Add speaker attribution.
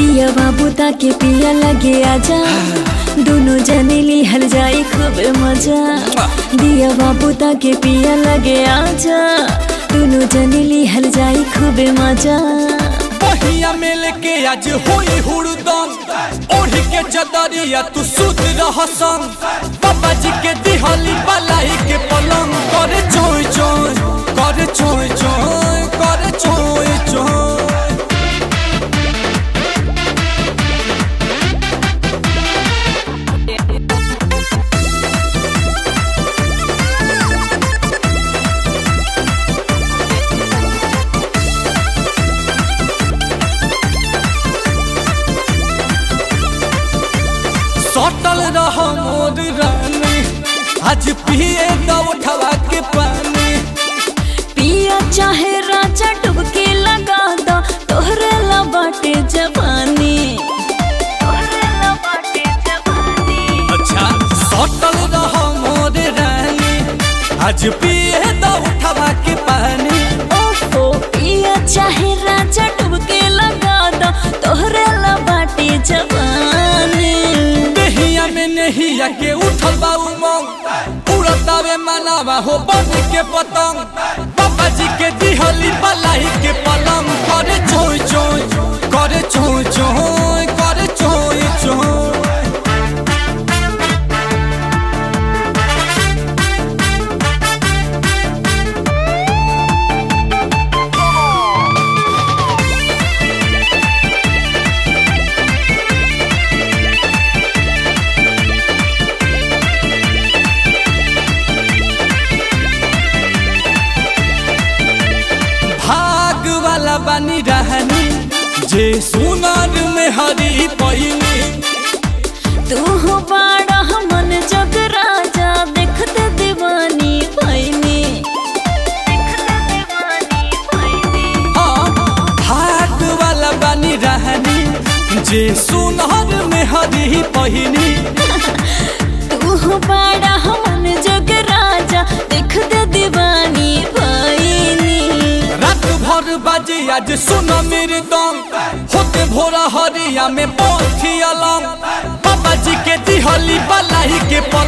Speaker 1: दिया बाबू ताके पिया लगे आजा दोनों जने लिहल जाए खूब मजा दिया बाबू ताके पिया लगे आजा दोनों जने लिहल जाए खूब मजा
Speaker 2: पहिया मेल के आज होई हुड़दम ओढ़ के चदरिया तू सुत रह संग बाबा जी के दिहली बलाई के पलंग करे चोय चोय करे चोय चोय करे चोय चोय सटल रह मोर रानी आज पिए दो उठवा के पानी
Speaker 1: पिया चाहे राजा डुबके लगा दो तोहरे ला बाटे जवानी तोहरे ला बाटे जवानी
Speaker 2: अच्छा सटल रह मोर रानी आज पिए दो उठवा के पानी
Speaker 1: ओफो पिया चाहे राजा डुबके लगा दो तोहरे ला बाटे जवानी
Speaker 2: देहिया में नहिया के उठल बा उमंग उड़तावे मनावा हो बन के पतंग बाबा जी के दिहली बलाई के पलंग करे चोय चोय करे चोय चोय करे चोय चोय भाग वाला बनी रहनी जे सुनार में हरी पहिनी
Speaker 1: तू हो बड़ा मन जग राजा देखते दीवानी भैनी देखते दीवानी भैनी
Speaker 2: हाँ भाग वाला बनी रहनी जे सुनार में हरी पहिनी
Speaker 1: तू हो बड़ा मन जग राजा देखते दीवानी भैनी
Speaker 2: रात भर बाजे आज सुन मेरे दम होते भोरा हरिया में पहुंची अलम बाबा जी के दिहली बलाई के